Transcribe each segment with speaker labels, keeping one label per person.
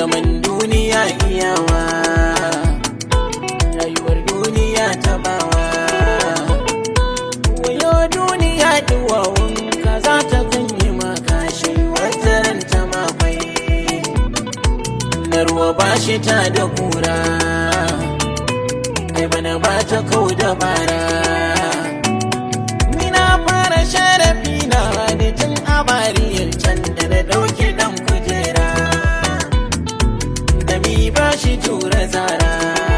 Speaker 1: zaman duniya iyawa rayuwar duniya tabawa wayo duniya duwawun ka za ta kanyi makashi wata ran ta makwai na ruwa ba shi ta da kura ai bana ba ta kau da bara ni na fara sharafi na da tun a bariyar can da na ɗauki ɗan kujera da mi ba shi tura zara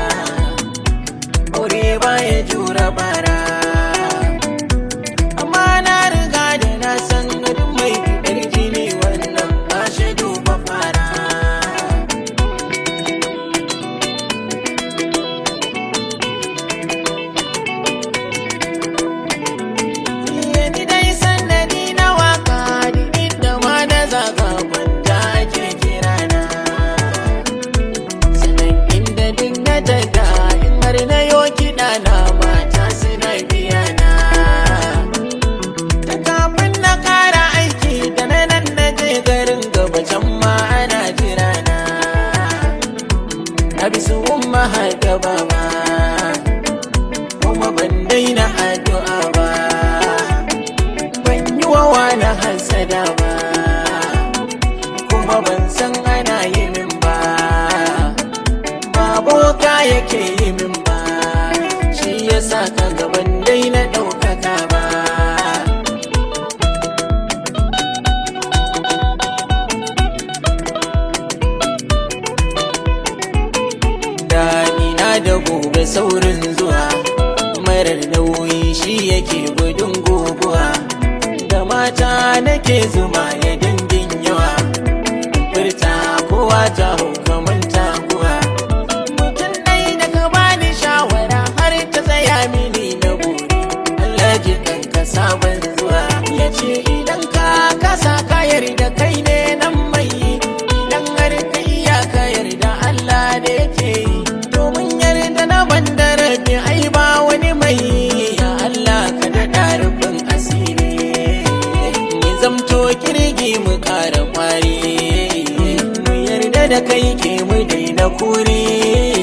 Speaker 1: aure ba ya jura bara amma na riga da na san gadin mai fitar jini wannan ba shi duba fara ni dai sannadi na waka duk da ma na zaga gwanda ake kirana sanan inda duk na daga in har na yo kiɗa na mata suna biya na ta kafin na kara aiki da na nan na je garin gaba can ma ana jira na na bi su umma har gaba ba kuma ban daina addu'a ba ban yi wa wani hasada ba kuma ban san ana yi min ba ba boka yake yi min ba shi ya sa ka gaban dai na ɗaukaka ba Damina da gobe saurin zuwa marar nauyi shi yake gudun guguwa da mata nake zuma ya dindin yawa furta kowa ta hukaman taguwa mutum ɗai da ka bani shawara har ta tsaya mini na buri Allah ji ka sabon zuwa ya ce idan ka kasa ka yarda kai ne nan mai idan har ka iya ka yarda Allah da yake yi domin yarda na banda rabi ai ba wani mai ya Allah ka da rufin asiri mu zamto kirgi mu ƙara kwari mu yarda da kai ke mu daina kuri